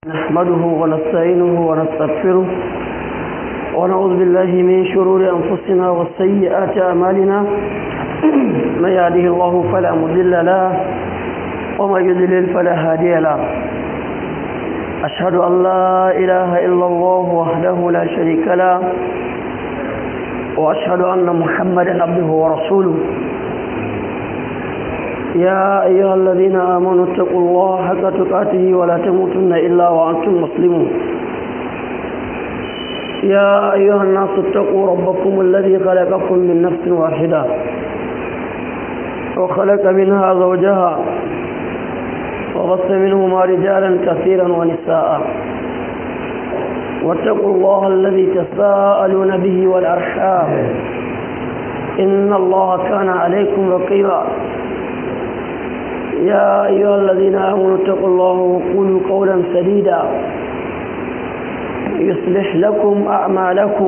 نحمده ونستعينه ونستغفره ونعوذ بالله من شرور أنفسنا وسيئات أعمالنا من يهده الله فلا مضل له ومن يضلل فلا هادي له أشهد أن لا إله إلا الله وحده لا شريك له وأشهد أن محمدا عبده ورسوله يا أيها الذين آمنوا اتقوا الله حق تقاته ولا تموتن إلا وأنتم مسلمون يا أيها الناس اتقوا ربكم الذي خلقكم من نفس واحدة وخلق منها زوجها وغص منهما رجالا كثيرا ونساء واتقوا الله الذي تساءلون به والأرحام إن الله كان عليكم رقيبا يا أيها الذين آمنوا اتقوا الله وقولوا قولا سديدا يصلح لكم أعمالكم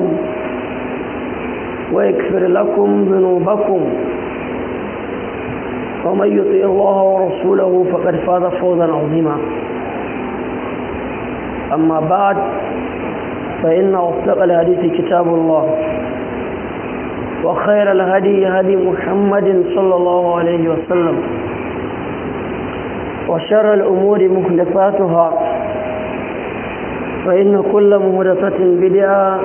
ويكفر لكم ذنوبكم ومن يطع الله ورسوله فقد فاز فوزا عظيما أما بعد فإن أصدق الحديث كتاب الله وخير الهدي هدي محمد صلى الله عليه وسلم وشر الأمور محدثاتها فإن كل محدثة بدعة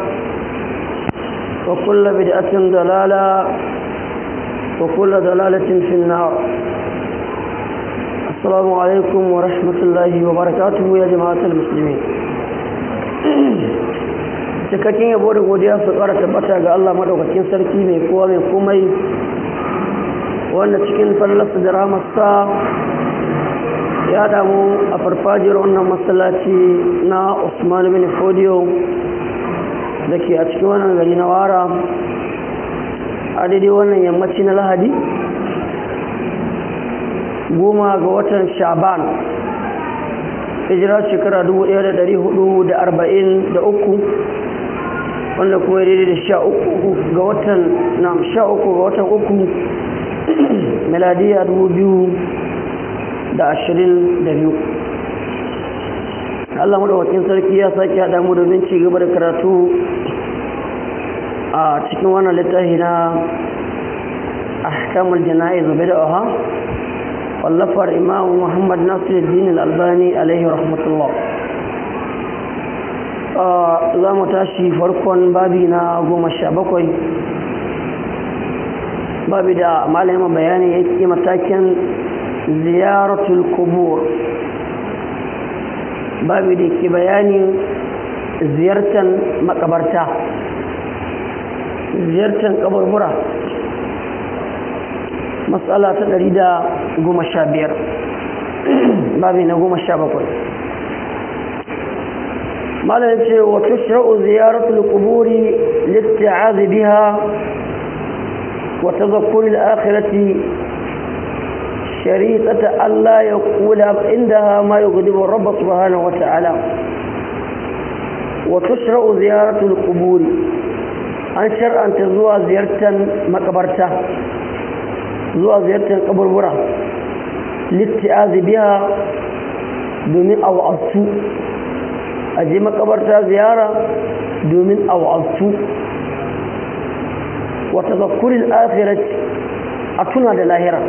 وكل بدعة ضلالة وكل ضلالة في النار السلام عليكم ورحمة الله وبركاته يا جماعة المسلمين cikakken yabo da godiya su ƙara tabbata ga Allah madaukakin sarki mai kowa mai komai wanda cikin fallasa da ramarsa ya damu a farfajiyar wannan masallaci na Usman bin Fodiyo da ke a cikin wannan gari na wara a daidai wannan yammaci na lahadi goma ga watan shaban hijira shekara 1443 wanda kuma daidai da sha uku ga watan na sha uku ga watan uku miladiya dubu biyu da ashirin da biyu Allah madawakin sarki ya sake haɗa mu domin ci gaba da karatu a cikin wannan littafi na ahkamul jana'iz bid'aha wallafar imam Muhammad Nasiruddin Al-Albani alaihi rahmatullah za mu tashi farkon babi na goma sha bakwai babi da malamin bayani ya ke matakin ziyaratul kubur babi da ke bayanin ziyartar makabarta ziyartar kaburbura matsala ta ɗari da goma sha biyar babi na goma sha bakwai malar ce wa tushra'u ziyaratul kuburi litta'azi biha wa tazakkuril akhirati شريطة ألا يقول عندها ما يغضب الرب سبحانه وتعالى وتشرع زيارة القبور أن شرعا تزوى زيارة مقبرته زوى زيارة قبر برا لاتعاذ بها دومين أو أصو أجي مقبرتها زيارة دومين أو أصو وتذكر الآخرة أتنا للاهرة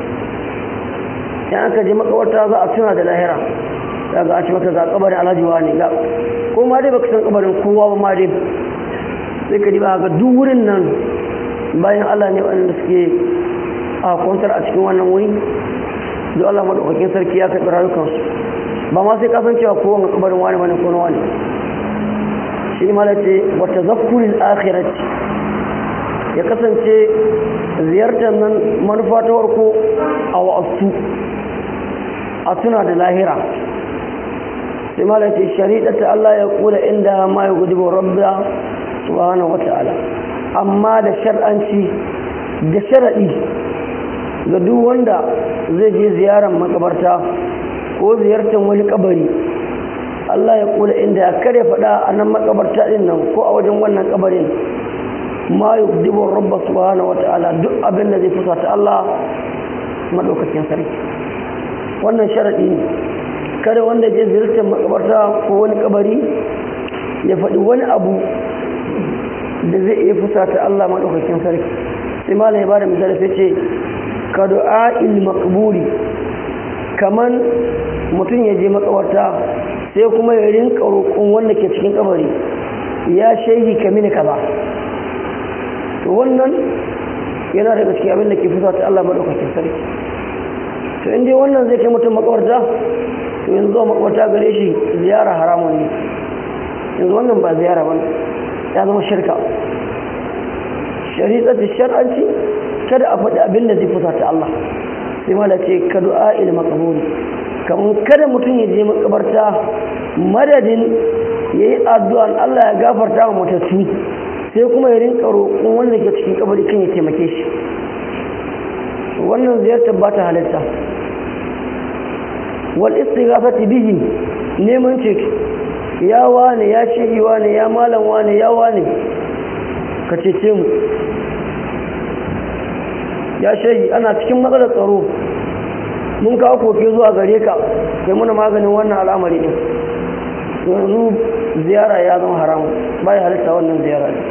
yan aka je makawarta za a tuna da lahira daga a ci maka ga kabarin alhaji wani ga ko ma dai baka san kabarin kowa ba ma dai sai ka diba ga duk wurin nan bayan Allah ne wanda suke a kwantar a cikin wannan wuri da Allah madaukakin sarki ya karɓi rayukansu ba ma sai kasancewa ko wani kabarin wani bane ko na wani shi ma ce wa tazakkuril akhirati ya kasance ziyartar nan manufa ta farko a wa'asu a tuna da lahira sai malaka shari'a ta Allah ya kula inda ma ya gudu rabba subhanahu wata'ala amma da shar'anci da sharadi ga duk wanda zai je ziyarar makabarta ko ziyartar wani kabari Allah ya kula inda ya kare faɗa a nan makabarta din nan ko a wajen wannan kabarin ma yugdibu rabba subhanahu wata'ala duk abin da zai fusata Allah madaukakin sarki wannan sharadi ne kada wanda je ziyartar makabarta ko wani kabari ya faɗi wani abu da zai iya fusata Allah maɗaukakin sarki sai malam ya bada misali sai ce ka du'a il maqburi kaman mutum ya je makabarta sai kuma ya rinka roƙon wanda ke cikin kabari ya shehi ka mini kaza to wannan yana daga cikin abin da ke fusata Allah maɗaukakin sarki to inda wannan zai kai mutum makabarta to yanzu zuwa makabarta gare shi ziyara haramun ne yanzu wannan ba ziyara ba ya zama shirka shari'ar shar'anci kada a faɗi abin da zai fusata Allah sai ma da ce ka du'a il makaburi kamar kada mutum ya je makabarta madadin ya yi addu'an Allah ya gafarta wa matattu sai kuma ya rinka roƙon wanda ke cikin kabari kan ya taimake shi wannan ziyartar ba ta halitta wal istighafati bihi neman ceto ya wane ya shehi wane ya malam wane ya wane ka cece mu ya shehi ana cikin matsalar tsaro mun kawo koke zuwa gare ka kai muna maganin wannan al'amari din yanzu ziyara ya zama haramu baya halitta wannan ziyara ne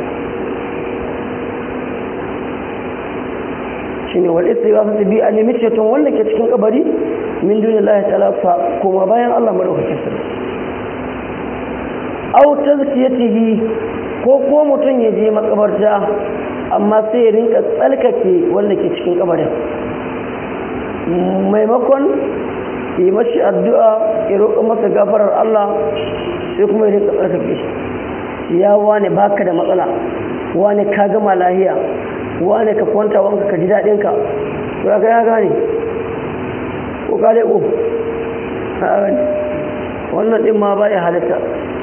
shine wal istighathatu bi an nemi ceton wanda ke cikin kabari min dunillahi ta'ala fa kuma bayan Allah madaukakin sarki aw tazkiyatihi ko ko mutum ya je makabarta amma sai ya rinka tsalkake wanda ke cikin kabarin maimakon yi mashi addu'a ya roƙa masa gafarar Allah sai kuma ya rinka tsarkake shi ya wane baka da matsala wane ka gama lahiya wane ka kwanta wanka ka ji daɗinka to ya ya gane ko ka leƙo wannan ɗin ma ba ya halitta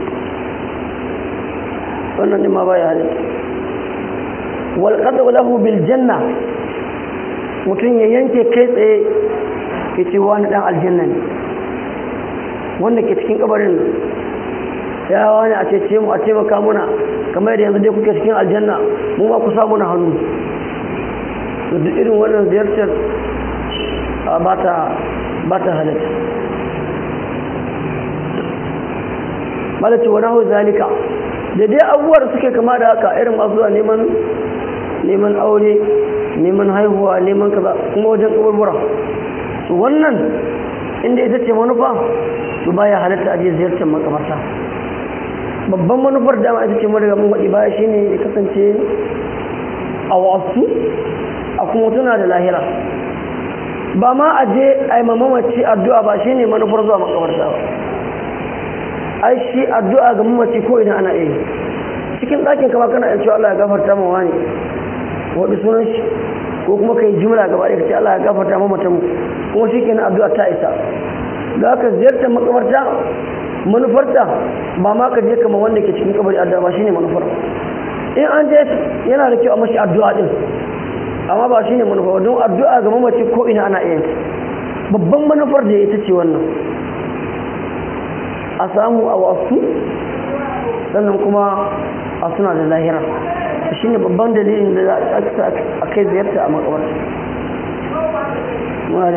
wannan ɗin ma ba ya halitta walƙasa lahu bil janna mutum ya yanke kai tsaye ya ce wani ɗan aljanna ne wanda ke cikin kabarin ya wani a cece mu a taimaka muna kamar yadda yanzu dai kuke cikin aljanna mu ma ku samu na hannu to duk irin wannan ziyartar ba ta halitta malaci wani hau zalika da dai abubuwa da suke kama da haka irin masu zuwa neman neman aure neman haihuwa neman kaza kuma wajen kaburbura su wannan inda ita ce manufa su baya halatta a ziyartar makamarta babban manufar dama ita ce madaga mun waɗi baya shine ya kasance a wasu a kuma tuna da lahira ba ma a je a yi mamaci addu'a ba shine manufar zuwa makamarta ba ai shi addu'a ga mamaci ko idan ana iya cikin ɗakin kama kana yin cewa Allah ya gafarta ma wani waɗi sunan shi ko kuma ka yi jimla gaba ɗaya ka ce Allah ya gafarta ma mutum kuma shi kenan addu'a ta isa da haka ziyartar makamarta manufarta ba ma ka je kama wanda ke cikin kabari addu'a ba shine manufar in an je yana da kyau a mashi addu'a din amma ba shine manufa don addu'a ga mamaci ko ina ana iya babban manufar da ita ce wannan a samu a wasu sannan kuma a suna da lahira shine babban dalilin da za a kai ziyarta a makabarta muna da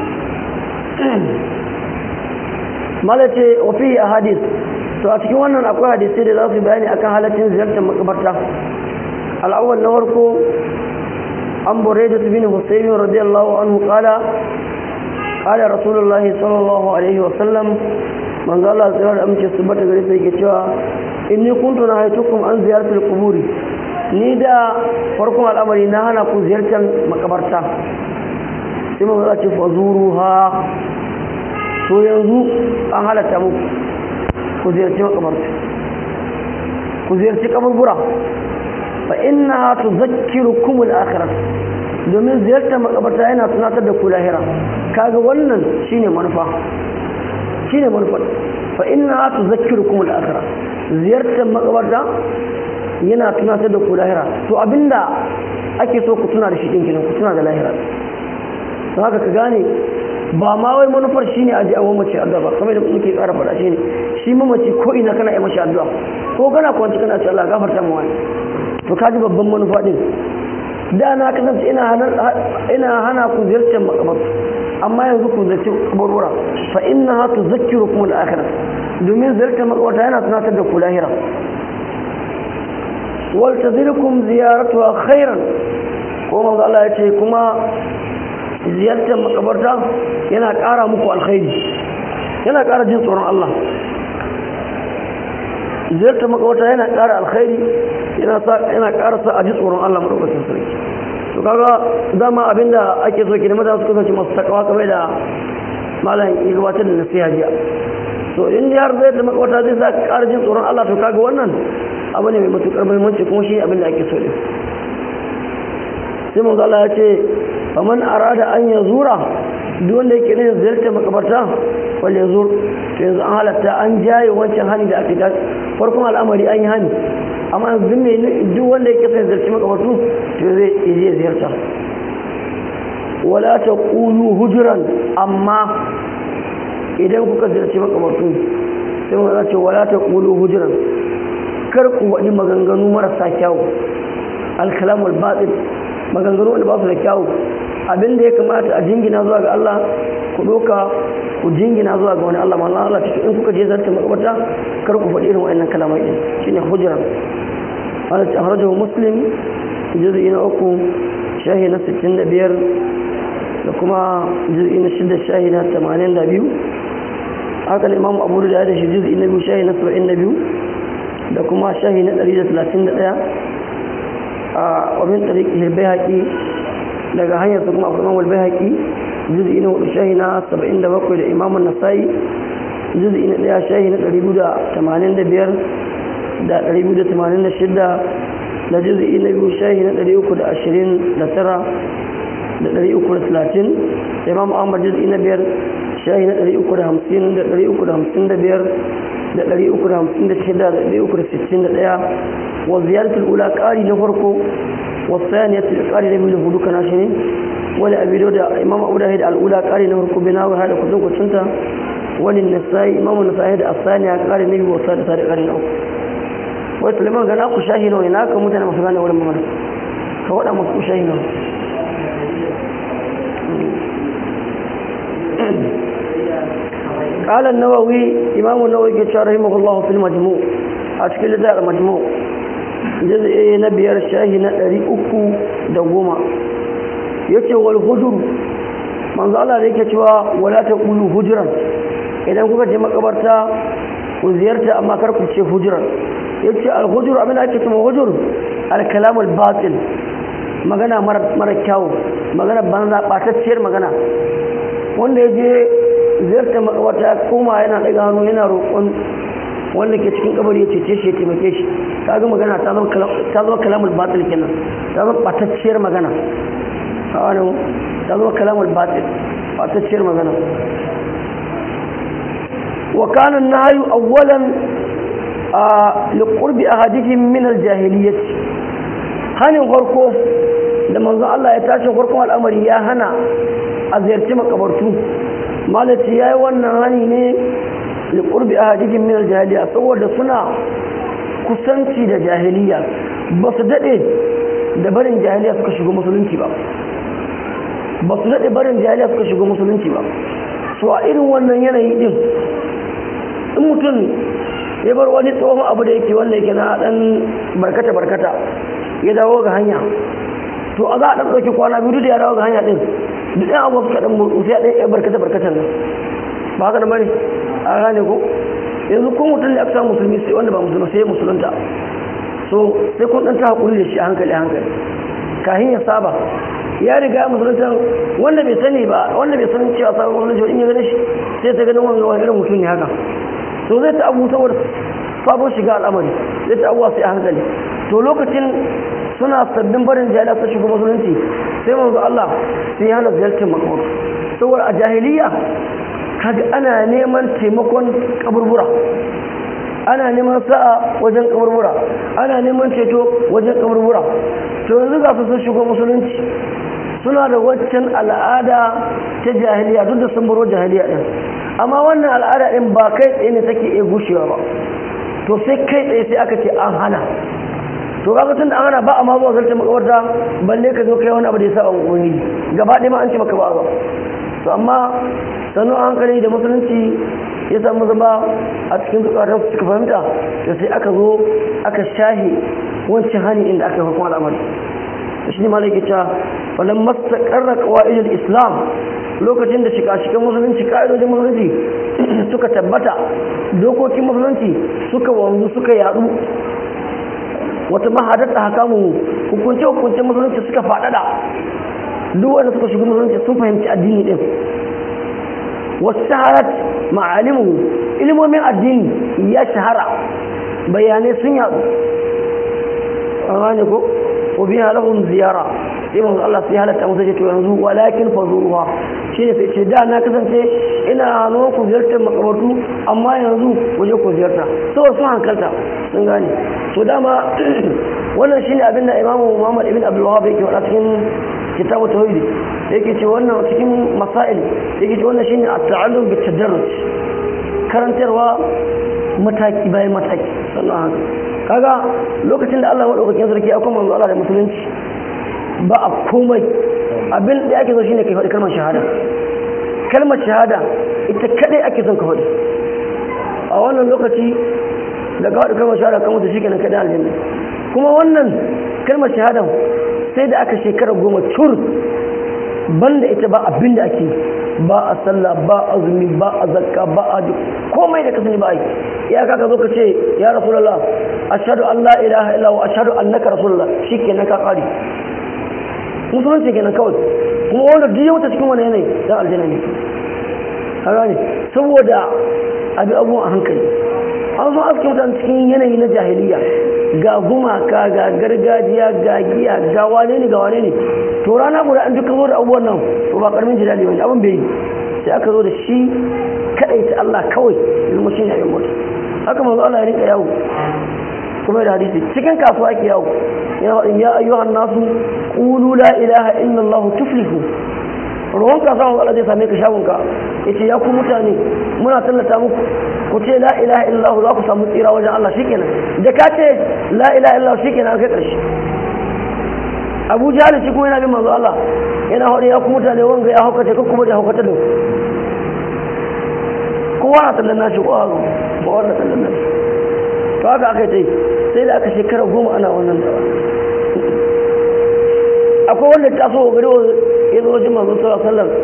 malace wafi a hadis to a cikin wannan akwai hadisai da za su bayani akan halaccin ziyartar makabarta al'awwal na farko an bore da bin husayn radiyallahu anhu qala qala rasulullahi sallallahu alaihi wa sallam manzo Allah tsira da amince su bata gare sai yake cewa inni kuntu nahaytukum an ziyaratul quburi ni da farkon al'amari na hana ku ziyartar makabarta sai manzo Allah ce fazuruha to yanzu an halatta muku ku ziyarci makabarta ku ziyarci kaburbura fa inna tuzakkirukum al-akhirah domin ziyartar makabarta yana tunatar da ku lahira kaga wannan shine manufa shine manufa fa inna tuzakkirukum al-akhirah ziyartar makabarta yana tunatar da ku lahira to abinda ake so ku tuna da shi din ku tuna da lahira don haka ka gane ba ma wai manufar shi ne a ji awon mace addu'a ba kamar da muke ƙara faɗa shi ne shi mamaci ko ina kana yi mashi addu'a ko kana kwanci kana ce Allah gafarta mu wani to kaji babban manufa din da na kasance ina hana ina hana ku ziyartar makabarta amma yanzu ku zaci kaburbura fa innaha tuzakkirukum al-akhirah domin ziyartar makabarta yana tunatar da ku lahira wal tazirkum ziyaratuha khairan ko manzo Allah ya ce kuma ziyartar makabarta yana ƙara muku alkhairi yana ƙara jin tsoron Allah ziyartar makabarta yana ƙara alkhairi yana ƙara sa a ji tsoron Allah maɗaukacin sarki to kaga dama abinda ake so kenan mutane su kasance masu takawa kamar da malam ya gabatar da nasiha jiya to in har zai da makabarta zai sa ƙara jin tsoron Allah to kaga wannan abu ne mai matuƙar muhimmanci kuma shi abin da ake so ne sai manzo Allah ya ce faman arada an ya zura duk wanda yake ne ziyartar makabarta wal ya zur to yanzu an halatta an jaye wancan hani da ake farkon al'amari an yi hani amma yanzu ne duk wanda yake son ziyarci makabartu to zai je ziyarta wala ta qulu hujran amma idan kuka ziyarci makabartu sai mun ce wala ta qulu hujran kar ku wadi maganganu marasa kyau al-kalamul batil maganganu wanda ba su da kyawu abin da ya kamata a jingina zuwa ga Allah ku doka ku jingina zuwa ga wani Allah ma Allah cikin in kuka je zarta makabarta kar ku faɗi irin wa'annan kalamai din shine hujra wala ta harajahu muslim juz'i na uku shahi na 65 da kuma juz'i na shida shahi na 82 haka ne imamu abu da da shi juz'i na biyu shahi na 72 da kuma shahi na 131 ومن طريق البيهقي daga hanyar su kuma abu imam al-bayhaqi juz'i na hudu shahi na 77 da imam an-nasai juz'i na daya shahi na 285 da 286 da juz'i na biyu shahi na 329 da 330 da imam ahmad juz'i na biyar shahi na 350 da 355 da 356 da 361 وزيادة الأولى قاري نفرقه والثانية قاري نبي لفدو كناشني ولا أبي دودا إمام أبو داهد الأولى قاري نفرقه بناو هذا كتن كتنتا وللنسائي إمام النسائي الثانية قاري نبي والثالثة قاري نفرقه ويسلمان قال أكو شاهنو هناك متنا مفغانا ولا مغانا فوضع مكو شاهنو قال النووي إمام النووي كتشار رحمه الله في المجموع أشكال ذا المجموع jaz'i na biyar shahi na ɗari uku da goma ya ce wal hujur manzo Allah da yake cewa wala ta ƙulu hujuran idan kuka je makabarta ku ziyarta amma kar ku ce hujuran ya ce al hujur abin da ake cewa hujur al kalamul batil magana mara kyau magana banza ɓatacciyar magana wanda ya je ziyarta makabarta ya koma yana ɗaga hannu yana roƙon wanda ke cikin kabari ya cece shi ya taimake shi ta ga magana ta zama kalamul batil kenan ta zama batacciyar magana a wani ta zama kalamul batil batacciyar magana wa kana nahyu awwalan a liqurbi ahadihim min aljahiliyyah hanin farko da manzon Allah ya tashi farkon al'amari ya hana a ziyarci makabartu malaci yayi wannan hani ne liƙurbi a hadikin minar jahiliya saboda suna kusanci da jahiliya ba su daɗe da barin jahiliya suka shiga musulunci ba ba su daɗe barin jahiliya suka shiga musulunci ba so a irin wannan yanayi ɗin in mutum ya bar wani tsohon abu da yake wanda yake na ɗan barkata-barkata ya dawo ga hanya to a za a ɗan ɗauki kwana biyu da ya dawo ga hanya ɗin duk ɗan abuwa suka ɗan motsi sai a ɗan barkata-barkatan nan ba haka da bane a gane ko yanzu ko mutum da aka samu musulmi sai wanda ba musulmi sai musulunta so sai kun dan ta hakuri da shi a hankali hankali kahin ya saba ya riga musulunta wanda bai sani ba wanda bai san cewa sabon musulunci in ya gane shi sai ta ganin wani wani irin mutum ne haka to zai ta abu saboda sabon shiga al'amari zai ta abuwa sai a hankali to lokacin suna sabbin barin jahiliya su shiga musulunci sai manzo Allah sai ya hana ziyartar makabar saboda a jahiliya kaga ana neman taimakon kaburbura ana neman sa'a wajen kaburbura ana neman ceto wajen kaburbura to yanzu ga su sun shigo musulunci suna da waccan al'ada ta jahiliya duk da sun baro jahiliya din amma wannan al'ada din ba kai tsaye ne take iya gushewa ba to sai kai tsaye sai aka ce an hana to kaga tun da an hana ba a ma zuwa zarta makabarta balle ka zo kai wani abu da ya saba ubangiji gaba ɗaya ma an ce maka ba ba to amma sanu hankali da musulunci ya samu zama a cikin zukatan su suka fahimta da sai aka zo aka shahi wancan hani inda aka yi hukun al'amari shi ne malaki cewa wannan mastaƙarra ƙawa'idul islam lokacin da shika-shikan musulunci ƙa'idojin musulunci suka tabbata dokokin musulunci suka wanzu suka yadu wata mahadatta hakamu hukunce-hukuncen musulunci suka faɗaɗa duk wanda suka shiga musulunci sun fahimci addini ɗin wasu shaharat ma'alimu ilimomin addini ya shahara bayanai sun yadu a ne ko ko biya lahum ziyara sai manzo Allah sai halatta musu ce to yanzu walakin fazuruha shine sai ce da na kasance ina hano ku ziyartar makabartu amma yanzu waje ku ziyarta saboda sun hankalta sun gane to dama wannan shine abin da Imam Muhammad ibn Abdul Wahhab yake faɗa cikin kitabu tauhid yake ce wannan cikin masail yake ce wannan shine at-ta'allum bit tadarruj karantarwa mataki bayan mataki sannan haka kaga lokacin da Allah madaukakin sarki ya kuma manzo Allah da musulunci ba a komai abin da ake so shine kai faɗi kalmar shahada kalmar shahada ita kadai ake son ka faɗi a wannan lokaci da ka faɗi kalmar shahada kan mutu shikenan kadai aljanna kuma wannan kalmar shahada sai da aka shekara goma cur banda ita ba abin da ake ba a sallah ba azumi ba a zakka ba a komai da ka sani ba a yi ya kaka zo ka ce ya rasulullah ashhadu an la ilaha illa wa ashhadu annaka rasulullah shikenan ka kare musulunci kenan kawai kuma wanda duk ya wuce cikin wani yanayi dan aljanna ne kaga ne saboda abi abubuwan a hankali an zo aske mutane cikin yanayi na jahiliya ga gumaka ga gargajiya ga giya ga wane ne ga wane ne to rana guda an duka zo da abubuwan nan to ba karamin jidali wani abin bai yi sai aka zo da shi kadai ta Allah kawai zama shi ne abin mutu haka manzo Allah ya rinka yawo kuma da hadisi cikin kasuwa ake yawo ya faɗin ya ayyuhan nasu qulu la ilaha illallah tuflihu ruwan kasuwa manzo Allah zai same ka shagon ka yace ya ku mutane muna tallata muku ku ce la ilaha illallah za ku samu tsira wajen Allah shikenan da ka ce la ilaha illallah shikenan kai karshe Abu Jahl shi kuma yana bin manzo Allah yana haɗe ya ku mutane wanga ya haukace ko kuma da haukata da kowa na tallan nashi ko hazo ba wannan tallan nashi to haka aka yi sai da aka shekara goma ana wannan dawa akwai wanda ta so gari ya zo wajen manzo sallallahu alaihi wasallam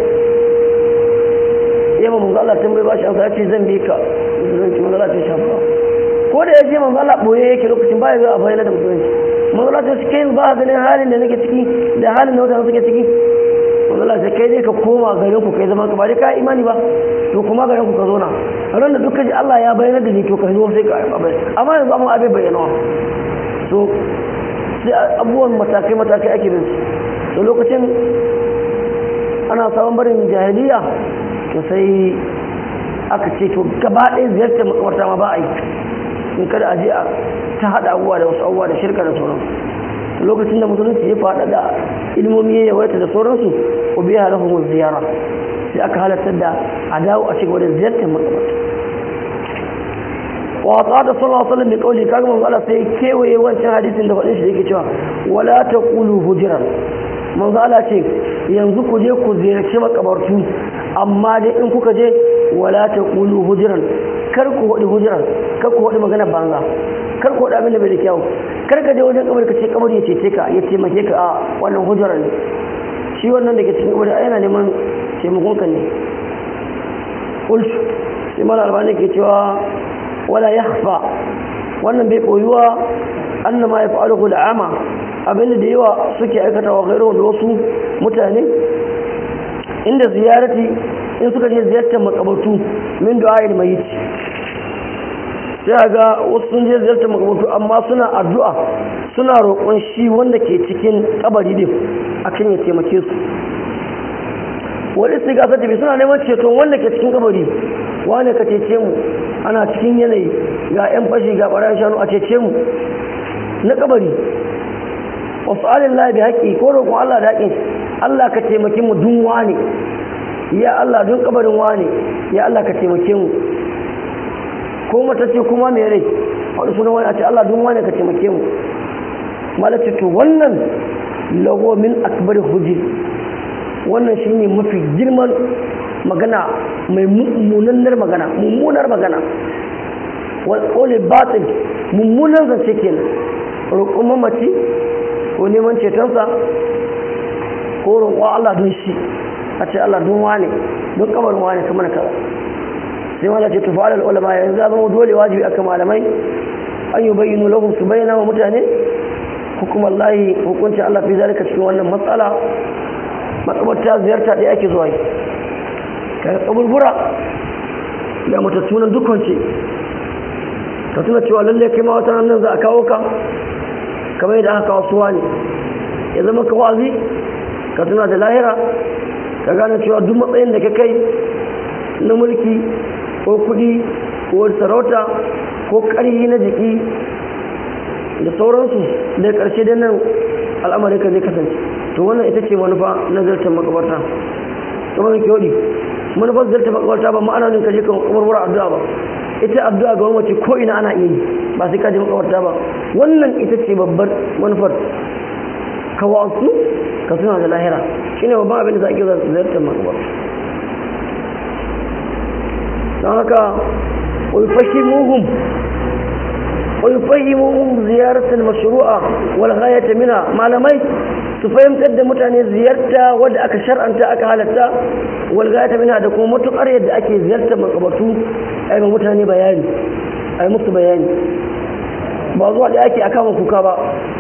ya ma manzo Allah tambaye ba shi an ya ce zan bi ka zan ci manzo Allah ta shafa ko da ya je manzo Allah boye yake lokacin ba ya zo a bayyana da musulunci manzo Allah ta ce kai ba ganin halin da nake ciki da halin da mutane suke ciki manzo Allah ta kai dai ka koma garin ku kai zama ka ba dai ka imani ba to kuma garin ku ka zo na ran da dukkan Allah ya bayyana da ni to ka zo sai ka amma yanzu amma abin bayyana to sai abubuwan matakai matakai ake bin su lokacin ana sabon barin jahiliya to sai aka ce to gaba ɗaya ziyartar makamarta ma ba a yi in kada a je a ta haɗa abubuwa da wasu abubuwa da shirka da sauran lokacin da musulunci ya faɗa da ilimomi ya yawaita da sauransu ko biya halahun ziyara sai aka halartar da a dawo a cigaba da ziyartar makamarta wa qala sallallahu alaihi wasallam bi qawli kaga manzo Allah sai kewaye wancan hadisin da faɗin shi yake cewa wala taqulu hujran manzo Allah ce yanzu ku je ku ziyarci makabartu amma dai in kuka je wala taqulu hujran kar ku wadi hujran kar ku wadi magana banza kar ku wadi abin da bai da kyau kar ka je wajen kabar ka ce kabar ya cece ka ya taimake ka a wannan hujran ne shi wannan da ke cikin kabar yana neman taimakon ka ne qultu sai mala albani ke cewa wala yakhfa wannan bai koyuwa annama yaf'aluhu al'ama abinda da yawa suke aikata wa gairu da wasu mutane inda ziyarati in suka je ziyartar makabartu min du'a'il mayyit sai ga wasu sun je ziyartar makabartu amma suna addu'a suna roƙon shi wanda ke cikin kabari din akan ya taimake su wani istigasa tafi suna neman ceton wanda ke cikin kabari wane ka cece mu ana cikin yanayi ga 'yan fashi ga ɓarayin shanu a cece mu na kabari wasu alin labi haƙi ko roƙon Allah da haƙin Allah ka taimake mu dun wane ya Allah dun kabarin wane ya Allah ka taimake mu ko mata ce kuma mai rai wani sunan wani a ce Allah dun wane ka taimake mu malace to wannan lago min akbar hujji wannan shine mafi girman magana mai mummunar magana mummunar magana wal qawli batil mummunar zance kenan roƙon mamaci ko neman cetonsa ko roƙo Allah don shi a ce Allah don wane don kabarin wane kamar kaza sai wala ce tufa alal ulama yanzu zama dole wajibi akan malamai an yi bayyana lahum su bayyana wa mutane hukumar lahi hukuncin Allah fi zalika cikin wannan matsala makabarta ziyarta ɗaya ake zuwa yi kaga kaburbura da matattunan dukkance ka tuna cewa lalle kai ma wata nan za a kawo ka kamar yadda aka kawo suwa ne ya zama ka wazi ka tuna da lahira ka gane cewa duk matsayin da ka kai na mulki ko kudi ko sarauta ko ƙarfi na jiki da sauransu da ƙarshe da nan al'amari ka zai kasance to wannan ita ce manufa na zartar makabarta kamar da kyodi manufar zartar makabarta ba ma'ana ne ka je kan kamarwar addu'a ba ita addu'a ga mace ko ina ana iya yi ba sai ka je makabarta ba wannan ita ce babbar manufar ka wasu ka suna da lahira shine babban abin da za a iya zartar makabarta don haka ويفهموهم ويفهموهم زيارة المشروعة والغاية منها معلمي تفهم تد متعني زيارة ود أك شرعا تا أك حالتا والغاية منها دكو متقر يد أكي زيارة من قبطو أي متعني بياني أي مت بياني بعضوا دي أكي أكام كوكابا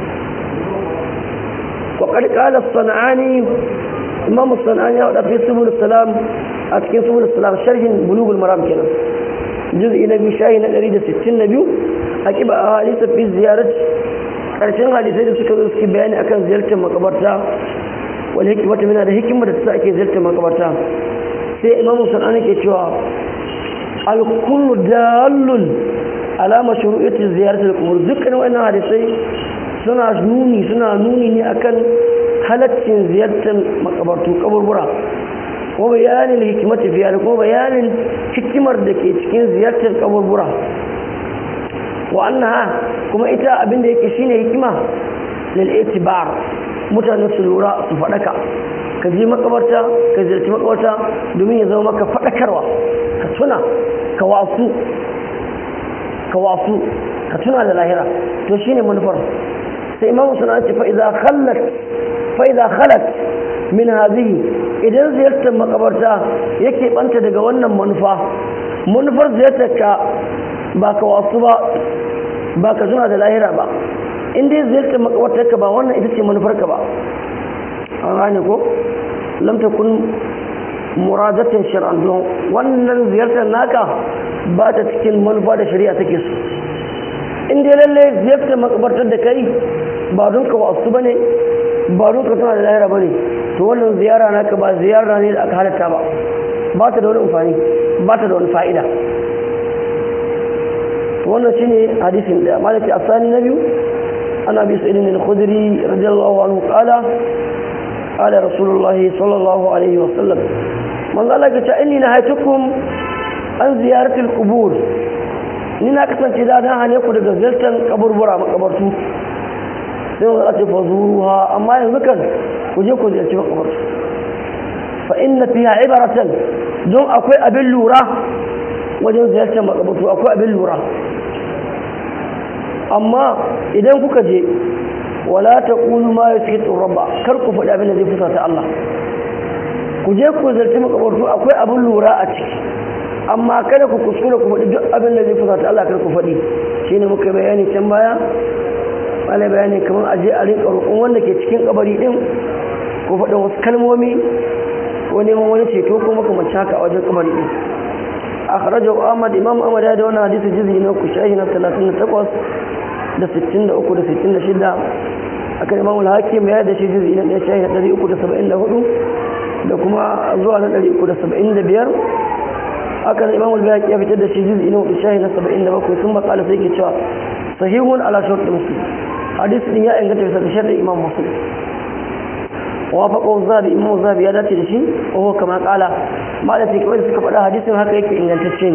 وقد قال الصنعاني إمام الصنعاني في سبل السلام أتكين سبل السلام شرح بلوغ المرام كنا جزء نبي شاهي نقري ده ستين نبيو أكيب أهاليس في زيارة ƙarshen hadisai da suka zo suke bayani akan ziyartar makabarta wani hikimata mina da hikimar da ta ake ziyartar makabarta sai imamu sanani ke cewa alkullu dalun alama shuru'ati ziyartar kubur dukkan wannan hadisai suna nuni suna nuni ne akan halaccin ziyartar makabartu kaburbura ko bayanin hikimati fiye da ko bayanin hikimar da ke cikin ziyartar kaburbura wa annaha kuma ita abin da yake shine hikima lil itibar mutane su lura su fadaka ka je makabarta ka ziyarci makabarta domin ya zama maka fadakarwa ka tuna ka wasu ka wasu ka tuna da lahira to shine manufar sai imamu suna ce fa idza khallat fa idza khalat min hadhihi idan ziyartar makabarta yake banta daga wannan manufa manufar ziyartar ka ba ka wasu ba ba ka zuna da lahira ba in dai ziyartar makabartar ka ba wannan ita ce manufar ka ba an gane ko lam takun muradatin shar'an don wannan ziyartar naka ba ta cikin manufa da shari'a take so in dai lalle ziyartar makabartar da kai ba don ka wasu bane ba don ka tana da lahira bane to wannan ziyara naka ba ziyara ne da aka halatta ba ba ta da wani amfani ba ta da wani fa'ida wannan shine hadisin da malaki asani na biyu ana bi sa'idin al-khudri radiyallahu anhu qala qala rasulullahi sallallahu alaihi wa sallam man Allah ya ce inni nahaytukum an ziyarati al-qubur ni na kasance da dan hane ku daga ziyartar kaburbura makabartu sai wanda ake fazuruha amma yanzu kan ku je ku ziyarci makabartu fa inna fiha ibaratan don akwai abin lura wajen ziyartar makabartu akwai abin lura amma idan kuka je wala ta ƙunu ma ya suke tsoron ba kar ku faɗi abin da zai fusa ta Allah ku je ku zarci makabartu akwai abin lura a ciki amma kada ku kuskura ku faɗi duk abin da zai fusa ta Allah kar ku faɗi shi ne muka bayani can baya wani bayani kamar a je a rinka roƙon wanda ke cikin kabari ɗin ku faɗi wasu kalmomi ko neman wani ceto ko makamancin haka a wajen kabari ɗin akhrajahu Ahmad Imam Ahmad ya da wannan hadisi jizi na ku shahi na 38 da 63 da 66 akan Imam al-Hakim ya da shi jizi na shahi na 374 da kuma zuwa na 375 akan Imam al-Bayhaqi ya fitar da shi jizi na shahi na 77 sun ba kala sai ke cewa sahihun ala shart muslim hadisi din ya inganta bisa ga sharri Imam Muslim وافقه الزابي إمام الزابي يا داتي دشي وهو كما قال ما التي كويس كفدا حديث هكا يكي إنجلتشين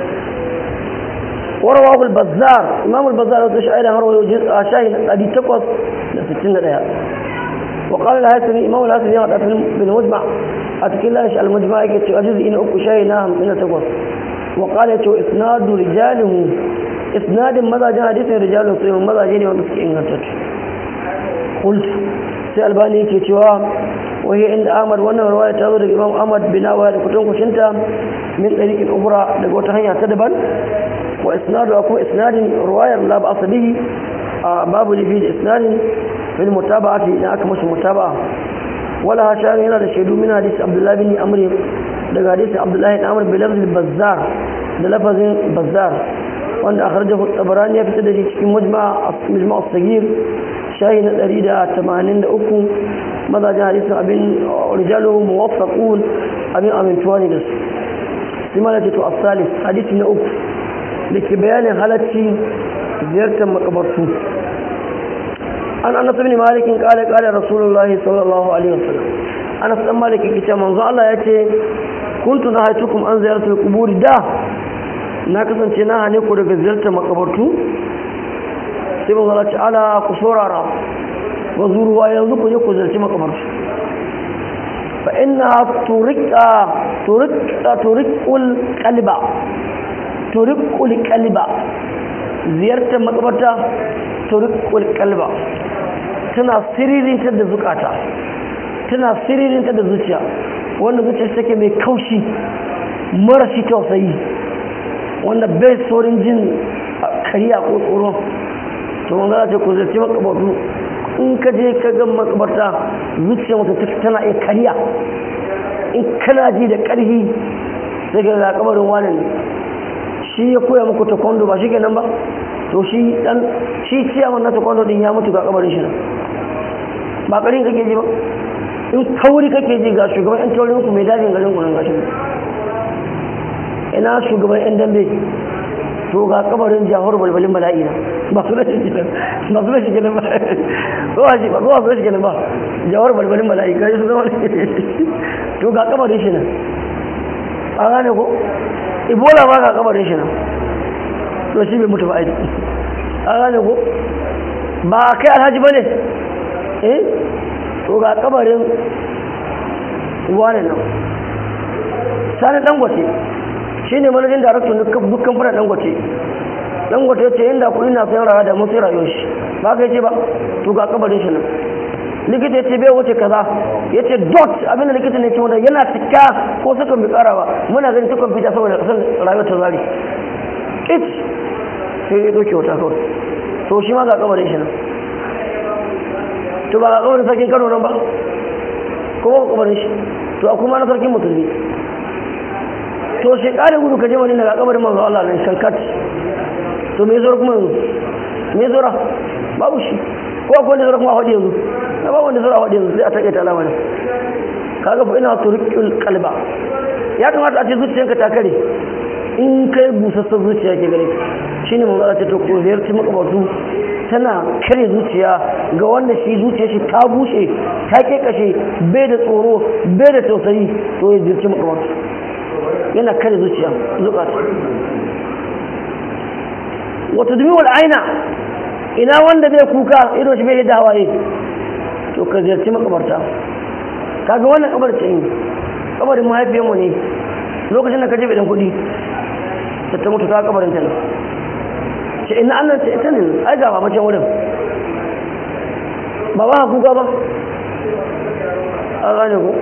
ورواه البزار إمام البزار وتشعير هروا جزء شاهد أدي تقوص لستين دقيقة وقال الهاسمي إمام الهاسمي يقعد بالمجمع أتكلاش المجمع يكتب أجز إن أكو شيء نام من تقوى وقال يتو إسناد رجاله إسناد ماذا جاء حديث رجاله صيغ ماذا جاني ومسك إنغتت قلت سألباني يكتوا وهي عند أحمد وانا رواية تظهر الإمام أحمد بناوة كتون كشنتا من طريق أخرى لقوة هيا تدبا وإسناد أكو إسناد رواية لا بأس به باب لفي إسناد في المتابعة إن أكمش متابعة ولا شان هنا الشهدو من حديث عبد الله بن عمرو daga hadisi Abdullahi ibn Amr bilafz al-Bazzar da lafazin Bazzar wanda akhrajahu at-Tabarani ya fitar da shi cikin mujma' mujma' as-Saghir shahi na 183 mazajin hadisin abin rijalu muwaffaqun abin amintuwa ne da su sai ma to as-salis hadisi na uku da ke bayanin halacci ziyartar makabartu an anas ibn malik qala qala rasulullah sallallahu alaihi wasallam anas dan malik yake manzo Allah yace kuntu nahaytukum an ziyaratul qubur da na kasance na hane ku daga ziyartar makabartu sai manzo Allah ta'ala ku saurara wa zuruwa yanzu ku je ku ziyarci makabartu fa inna turika turika turikul qalba turikul qalba ziyartar makabarta turikul qalba tana siririntar da zukata tana siririntar da zuciya wanda zuciya take mai kaushi marashi tausayi wanda bai saurin jin kariya ko tsoro to wanda za ta ku zarce makabartu in ka je ka ga makabarta zuciya mutum tana iya kariya in kana ji da karfi sai ga kabarin wani ne shi ya koya muku taekwondo ba shi kenan ba to shi dan shi ciyaman na taekwondo din ya mutu ga kabarin shi nan ba karin kake ji ba in kauri kake ji ga shugaban yan taurin ku mai dajin garin kunan gashi ina shugaban yan dambe to ga kabarin jahar balbalin bala'i na ba su rashin gidan ba su rashin gidan ba zuwa shi ba zuwa su rashin gidan ba jahar balbalin bala'i ga su zama to ga kabarin shi nan a gane ko ibola ba ga kabarin shi nan to shi bai mutu ba aiki a gane ko ba kai alhaji ba ne eh to ga kabarin wane nan sani dangote shi ne manajin daraktan dukkan fara dangote dangote ce inda kuɗi na sayan rana da mutu rayuwar shi ba ka ce ba to ga kabarin shi nan likita ya ce bai wuce kaza ya ce dot abinda likita ne ce wanda yana cika ko sukan bi kara ba muna ganin ta kwamfuta saboda kasan rayuwar ta zari it sai ya ɗauke wata kawai to shi ma ga kabarin shi nan to ba ga kabarin sarkin kano nan ba kuma ba kabarin shi to a kuma na sarkin musulmi to shi kare gudu ka je wani daga kabarin manzo Allah nan shankat to me zora kuma yanzu me zora babu shi ko akwai wanda zora kuma a faɗi yanzu na babu wanda zora a faɗi yanzu sai a taƙaita alama ne kaga fa ina turqul qalba ya kamata a ce zuciyanka ta kare in kai busassan zuciya ke gare shine manzo Allah ta to ko ziyarci makabartu tana kare zuciya ga wanda shi zuciya shi ta bushe ta kekashe bai da tsoro bai da tausayi to ya ziyarci makabartu yana kare zuciya zukata wata dumi wal aina ina wanda bai kuka ido shi bai yadda hawaye to ka ziyarci makabarta kaga wannan kabarta ne kabarin mahaifiyarmu ne lokacin da ka je bidan kuɗi ta ta mutu ta kabarin ta ne ce ina annan ce ita ne ai ga mamacin wurin ba ba kuka ba a gane ku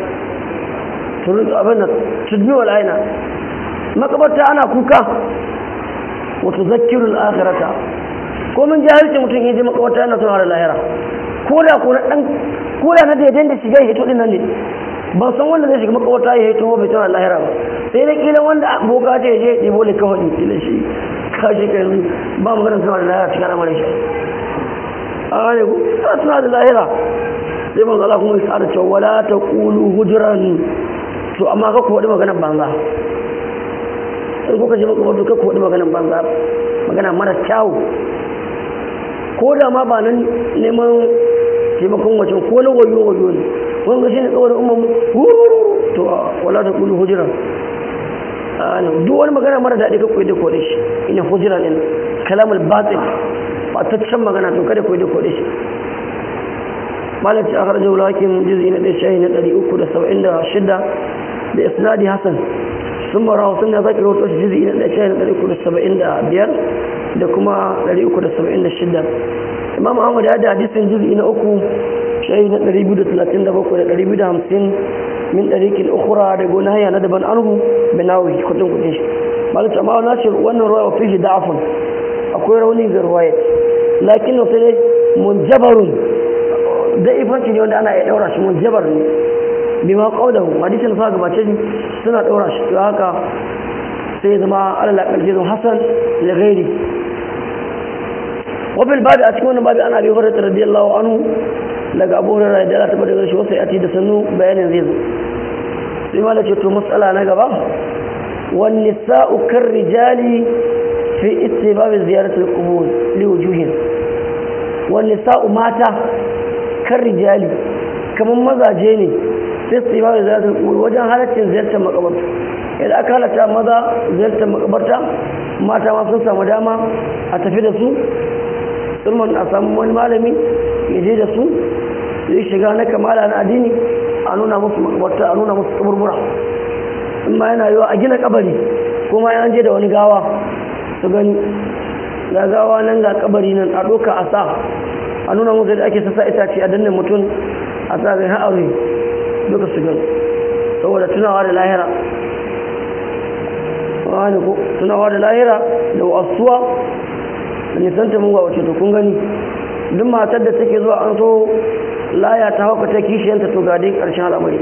abin da tudmi wal aina makabarta ana kuka wato zakirul akhirata ko mun jahilci mutum ya je makabarta yana tunawa da lahira ko da ko dan ko da na daidai da shiga ya hito din nan ne ban san wanda zai shiga makabarta ya hito bai tunawa da lahira ba sai dai kila wanda boka ta je ya ɗebo le kawai kila shi kashi kai yanzu ba mu ganin tunawa da lahira cikin al'amarin shi a ne ku ana tunawa da lahira sai manzo Allah kuma ya tsara cewa wala taqulu hujran to amma ka ku faɗi maganar banza in kuka ji maka wato ka ku faɗi maganar banza magana mara kyawu ko da ma ba nan neman taimakon wacin ko na wayo wayo ne wani shi ne tsawon umar wururu to wala ta kulu hujira duk wani magana mara daɗi ka koyi da kode shi ina hujira ne kalamul batil ba ta can magana to kada koyi da kode shi malaci a harjar wulakin jizi na ɗaya shahi na ɗari uku da saba'in da shida da isnadi hassan sun mara hausun da zaki rahoto shi jizi na ɗaya shahi na ɗari uku da saba'in da biyar da kuma ɗari uku da saba'in da shida imam ahmad ya da hadisin jizi na uku shahi na ɗari biyu da talatin da bakwai da ɗari biyu da hamsin min ɗarikin ukura da gona hanya na daban anhu binawi kudin kudin shi malaci amma na ce wannan ruwa wa fihi da'afun akwai rauni ga ruwayat lakin sai dai munjabarun da ifanci ne wanda ana iya daura shi munjabar ne bi ma qaudahu hadisin sa gabace shi suna daura shi to haka sai zama alal aqal zama hasan li ghairi wa bil babi a cikin wannan babi ana bi hurairah radiyallahu anhu daga abu hurairah da Allah ta bada shi wasu ati da sannu bayanin zai zo sai ma ce to mas'ala na gaba wan nisa'u kar rijali fi istibab ziyarat al-qubur li wujuhin wan nisa'u mata kar rijali kaman mazaje ne fi istibab ziyarat al-qubur wajen halaccin ziyartar makabarta idan aka halatta maza ziyartar makabarta mata ma sun samu dama a tafi da su sulman a samu wani malami ya je da su zai shiga na kamala na addini a nuna musu makabarta a nuna musu kaburbura in ma yana yiwa a gina kabari kuma ya je da wani gawa su gani ga gawa nan ga kabari nan a doka a sa a nuna musu da ake sassa itace a danne mutum a sa zai ha'aure duka su gani saboda tunawa da lahira wani ko tunawa da lahira da wasuwa da nisanta mun wace to kun gani duk matar da take zuwa an so laya ta hauka ta kishiyanta to ga dai karshen al'amari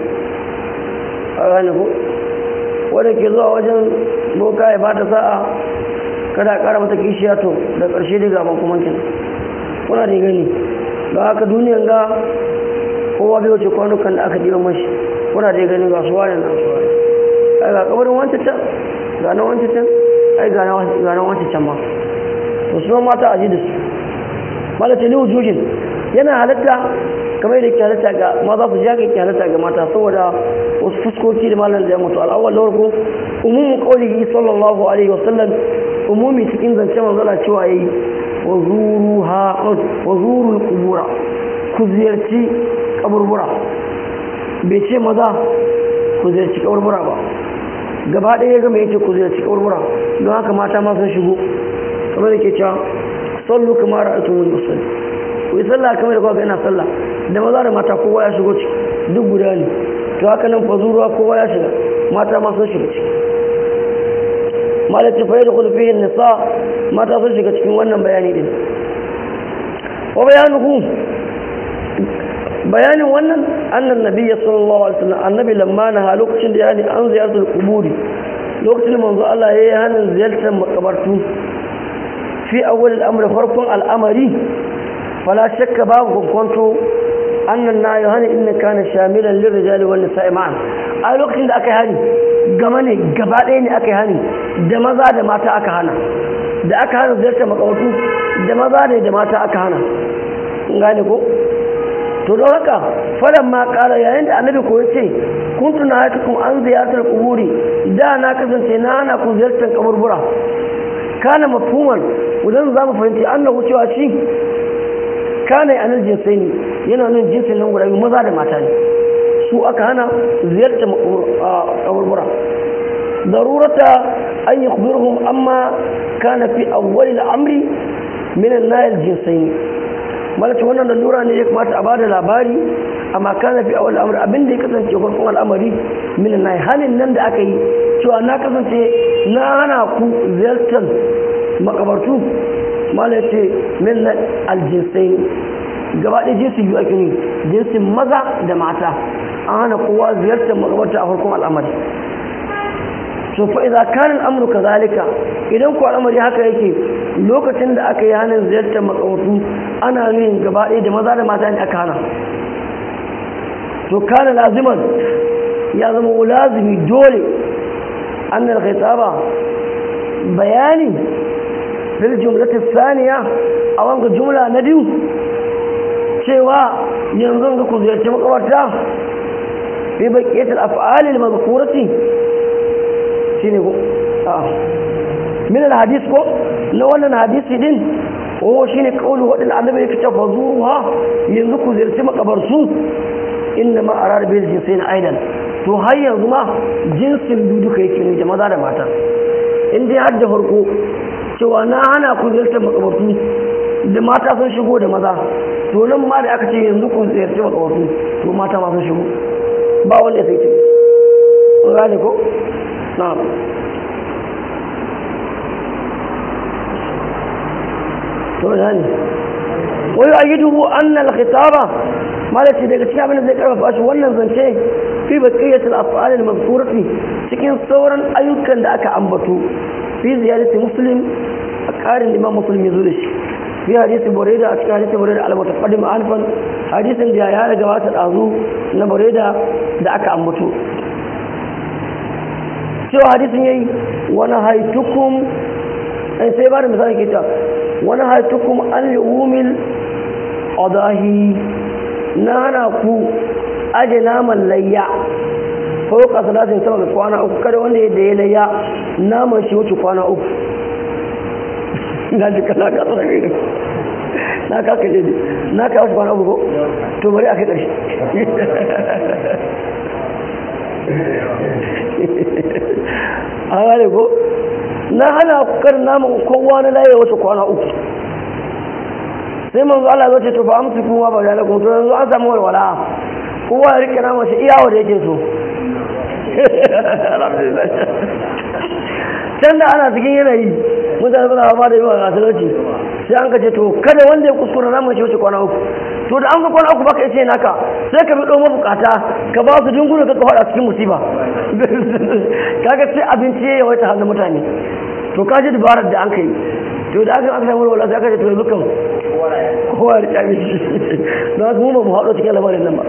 a gane ko wadda ke zuwa wajen boka ya bata sa'a kada kara mata kishiya to da karshe dai gaban kuma kin kuna da gani ga haka duniyan ga kowa bai wuce kwanukan da aka diba mashi kuna da gani ga su wani na su wani ai ga kabarin wancan can ga na wancan can ai ga na wancan can ma to su mata a ji da su malata liwu jujin yana halatta kamar da ke halatta ga maza su jaga ke halatta ga mata saboda wasu fuskoki da malam da ya mutu al'awwal na farko umumin qaulihi sallallahu alaihi wasallam umumi cikin zance manzala cewa yayi wa zuruha wa zurul qubura ku ziyarci kaburbura bai ce maza ku ziyarci kaburbura ba gaba ɗaya ga mai yake ku ziyarci kaburbura don haka mata ma sun shigo kamar da ke cewa sallu kamar ra'aytu mun musalli ku yi sallah kamar da kuka ina sallah da maza da mata kowa ya shigo ciki duk guda ne to haka nan fa zuruwa kowa ya shiga mata ma sun shiga ciki malati fa yadkhulu fihi nisa mata sun shiga cikin wannan bayani din wa bayanuhu bayanin wannan annan nabiyyi sallallahu alaihi wasallam annabi lamma na lokacin da yani an ziyartar kuburi lokacin manzo Allah yayi hanin ziyartar makabartu fi awwal al-amr farkon al'amari fala shakka babu kwanto annan na yohani inna kana shamilan lirrijali wan nisa'i ma'an a lokacin da aka yi hani gama ne gaba ɗaya ne aka yi hani da maza da mata aka hana da aka hana ziyartar makabartu da maza ne da mata aka hana gane ko to don haka fadan ma kara yayin da annabi ko yace kuntu na hatukum an ziyartar kuburi da na kasance na hana ku ziyartar kaburbura kana mafhuman idan za mu fahimci annahu cewa shi kana yanar jinsai ne yana nan jinsin nan guda biyu maza da mata ne su aka hana ziyartar kaburbura darurata an yi kubirhum amma kana fi awwalil amri min an-nayl jinsayn malaka wannan lura ne ya kamata a bada labari amma kana fi awwalil amri abin da ya kasance farkon al'amari min an halin nan da aka yi cewa na kasance na hana ku ziyartar makabartu malaka ce min al-jinsayn gaba ɗaya jinsi biyu ake yi jinsin maza da mata an hana kowa ziyartar makabarta a farkon al'amari to fa idza kana al'amru kadhalika idan ku al'amari haka yake lokacin da aka yi hanin ziyartar makabartu ana yin gaba ɗaya da maza da mata ne aka hana to kana laziman ya zama lazimi dole annal khitaba bayani fil jumlati thaniya a wanga jumla na biyu cewa yanzu ga ku ziyarci makabarta fi baqiyatil af'al al mazkurati shine ko a min al hadith ko na wannan hadisi din oh shine kaulu wadin annabi yake ta fazuha yanzu ku ziyarci makabarsu inna ma arar bil jinsain aidan to har yanzu ma jinsin duduka yake ne da maza da mata in dai har da farko cewa na hana ku ziyartar makabartu da mata sun shigo da maza to nan ma da aka ce yanzu ku ziyarci makabartu to mata ma sun shigo ba wanda ya sai ce gane ko na'am to yani wai ayiduhu anna al-khitaba malaki daga cikin abin da zai karfafa shi wannan zance fi baqiyat al-af'al al-mazkurati cikin sauran ayyukan da aka ambato fi ziyarati muslim a karin imam muslim yazo da shi fi hadisi burayda a cikin hadisi burayda al-mutaqaddim alfan hadisin da ya riga wata dazu na burayda da aka ambato cewa hadisin yayi wani haitukum sai ba da misali ke ta wani haitukum an li'umil adahi na hana ku aje naman layya ko ka salatin sama da kwana uku kada wanda ya da ya layya naman shi wuce kwana uku na ji kala ka tsara na ka kaje ne na ka wuce kwana uku ko to bari a kai ƙarshe a gane ko na hana kar naman kowa na laye wata kwana uku sai manzo Allah zai ce to fa amsi kuma ba da lakum to yanzu an samu walwala kowa ya rike naman shi iyawa da yake so can da ana cikin yanayi mutane suna fama da yawa a talauci sai an kace to kada wanda ya kuskura naman shi wuce kwana uku to da an ga kwana uku baka yace naka sai ka bi ɗau mabukata ka ba su dunguna ka faɗa cikin musiba kaga sai abinci ya yawaita hannun mutane to ka ji dabarar da an kai to da aka aka samu wala sai aka ce to yanzu kan kowa da kyami don haka mu ba mu haɗo cikin lamarin nan ba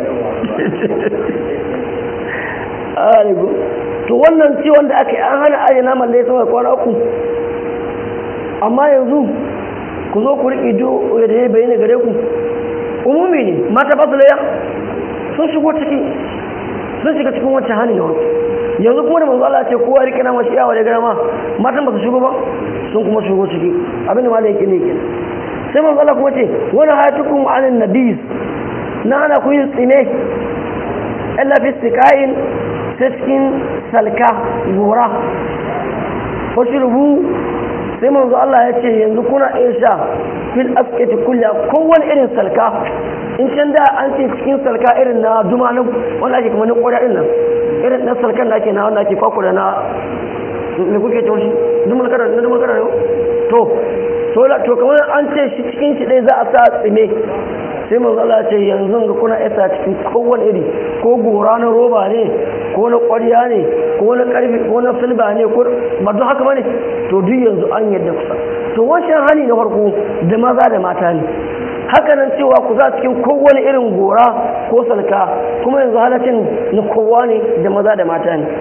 aligo to wannan ciwon da aka yi an hana aje naman da ya sama kwana uku amma yanzu ku zo ku riƙe do da ya bayyana gare ku umumi ne mata ba su laya sun shigo ciki sun shiga cikin wancan hannun da warku yanzu kuma da manzo Allah ce kowa rike nama shi yawa da gama matan ba su shigo ba sun kuma shigo ciki abinda ma da yake ne ke sai manzo Allah kuma ce wani hayatukum anin nabis na ana ku yin tsine illa fi istiqain sai cikin salka gora ko rubu sai manzo Allah ya ce yanzu kuna iya sha fil askati kulli kowane irin salka in can da an ce cikin salka irin na duma na wanda ake kuma na koda din nan irin na salkan da ake na wanda ake kwakura na me kuke ce shi dumul kada na dumul kada to to to kamar an ce shi cikin shi dai za a sa tsime sai manzo Allah ya ce yanzu ga kuna isa cikin kowane iri ko gora na roba ne ko na ƙwarya ne ko na ƙarfi ko na silba ne ko ba don haka bane to duk yanzu an yadda kusa to wancan hani na farko da maza da mata ne haka nan cewa ku za cikin kowane irin gora ko salka kuma yanzu halaccin na kowa ne da maza da mata ne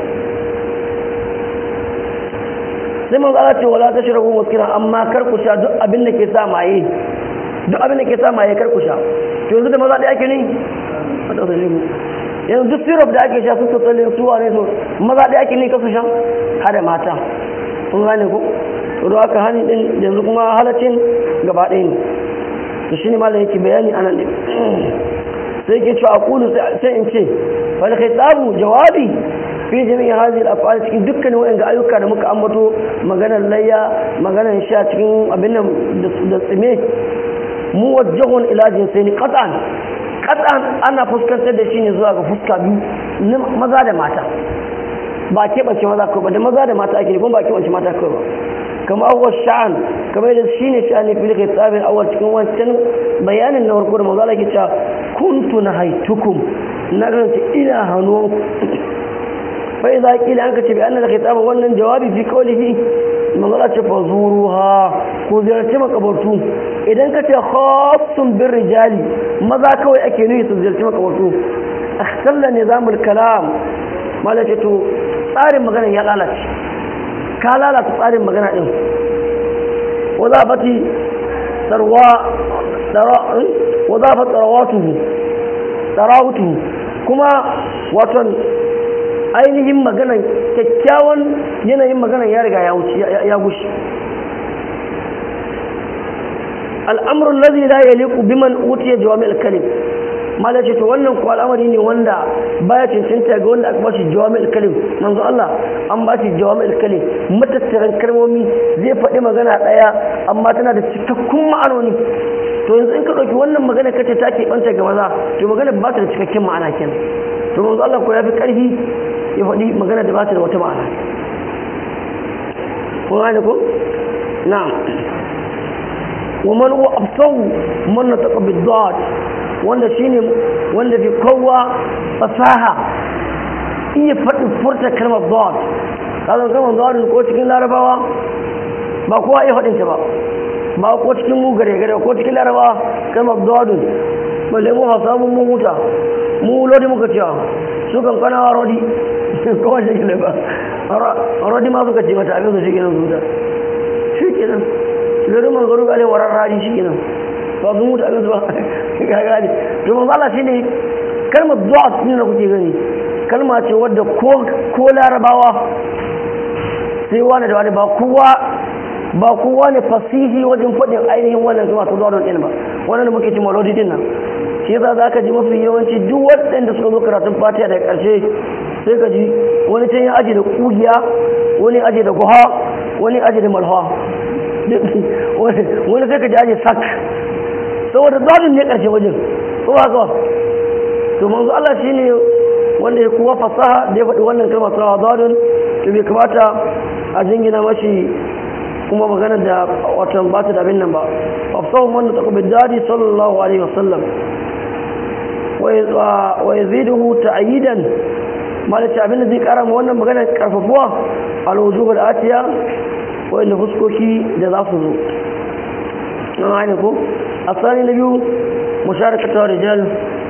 sai man zala ce wala ta shirabu muskira amma kar ku sha duk abin da ke sa maye duk abin da ke sa maye kar ku sha to yanzu da maza da ake ne yanzu duk syrup da ake sha su tattalin suwa ne so maza da ake ne kasu sha hada mata kun gane ku to aka hani din yanzu kuma halaccin gaba ɗaya ne to shine malam yake bayani anan din sai yake cewa aqulu sai in ce wal khitabu jawabi fi jami'i hadhihi al-af'al cikin dukkan wayan ayyuka da muka ambato maganar layya maganar sha cikin abin nan da tsime muwajjahun ila jinsaini qat'an qat'an ana fuskantar da shi ne zuwa ga fuska biyu maza da mata ba keɓance maza ko ba da maza da mata ake kuma ba keɓance mata kawai ba kama awwal sha'an kama yadda shi ne sha'ani fili kai tsabin awwal cikin wancan bayanin na farko da manzo Allah ke cewa kuntu na haitukum na ganta ina hannu fa idza qila an kace bi anna al-khitab wannan jawabi fi qawlihi manzo Allah ce fazuruha ko ziyarci makabartu idan ka ce khassun bir rijali maza kawai ake nuyi su ziyarci makabartu akhtalla nizamul kalam malaka to tsarin magana ya lalace ka lalata tsarin magana din wadafati sarwa wadafat sarawatuhu sarawatuhu kuma waton ainihin maganan kyakkyawan yanayin maganan ya riga ya wuce ya gushi al'amrul ladhi la yaliqu biman utiya jawami'ul kalim malai ce to wannan ko al'amari ne wanda baya cancanta ga wanda aka bashi jawami'ul kalim manzo Allah an bashi jawami'ul kalim matattaran kalmomi zai faɗi magana ɗaya amma tana da cikakkun ma'anoni to yanzu in ka ɗauki wannan magana kace ta ke ɓanta ga maza to magana ba ta da cikakken ma'ana kenan to manzo Allah ko ya fi ƙarfi ya faɗi magana da ba ta da wata ma'ana ko gane ko na'am wa man huwa absahu man nataqa bid-dad wanda shine wanda fi kowa fasaha iya faɗin furta kalmar dad kazan kalmar dad ko cikin larabawa ba kowa iya faɗin ta ba ba ko cikin mu gare gare ko cikin larabawa kalmar dad balle mu hausa mun mun huta mu lodi muka cewa su kan kana rodi ko shi ne ba rodi ma suka ce mata abin su shi kenan zuta shi kenan lori man garu gale warar rari shi kenan ba su mutu abin su ba ga gane to manzo Allah shine kalmar du'a ne da kuke gani kalma ce wadda ko ko larabawa sai wani da wani ba kowa ba kowa ne fasihi wajen faɗin ainihin wannan zuwa ta zuwa ɗin ba wannan da muke ci malodi din nan shi yasa za ka ji mafi yawanci duk waɗanda suka zo karatun fatiha daga ƙarshe sai ka ji wani can ya aje da ƙugiya wani aje da guha wani aje da malha wani sai ka ji aje sak saboda zadin ne ƙarshe wajen ko ba ka to manzo Allah shine wanda ya kuwa fasaha da ya faɗi wannan kalmar sa zadin to bai kamata a jingina mashi kuma magana da watan ba ta da abin nan ba afsahu man taqabbal dadi sallallahu alaihi wasallam wa yaziduhu ta'yidan malaka abin da zai kara ma wannan magana karfafuwa al-wujub al-atiya wa inda fuskoki da za su zo an gane ko asali na biyu musharakatu rijal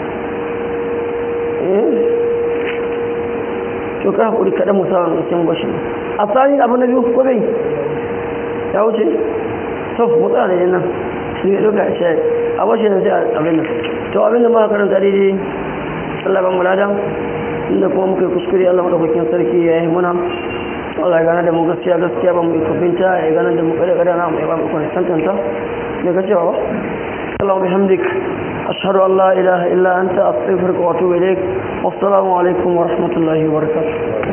to ka hakuri kaɗan musamman cikin bashi asali abu na biyu ko bai ya wuce to mutsa da yana shi ne duka shi a washe na sai abin nan to abin da muka karanta daidai Allah ban mulada inda kuma muka yi kuskure Allah madaukakin sarki ya yi muna Allah ya gana da mu gaskiya gaskiya ba mu yi kafinta ya gana da mu kada kada na mu ya ba mu kwana tantanta ne ka cewa ba Allah bihamdik أشهد أن لا إله إلا أنت أستغفرك وأتوب إليك والسلام عليكم ورحمة الله وبركاته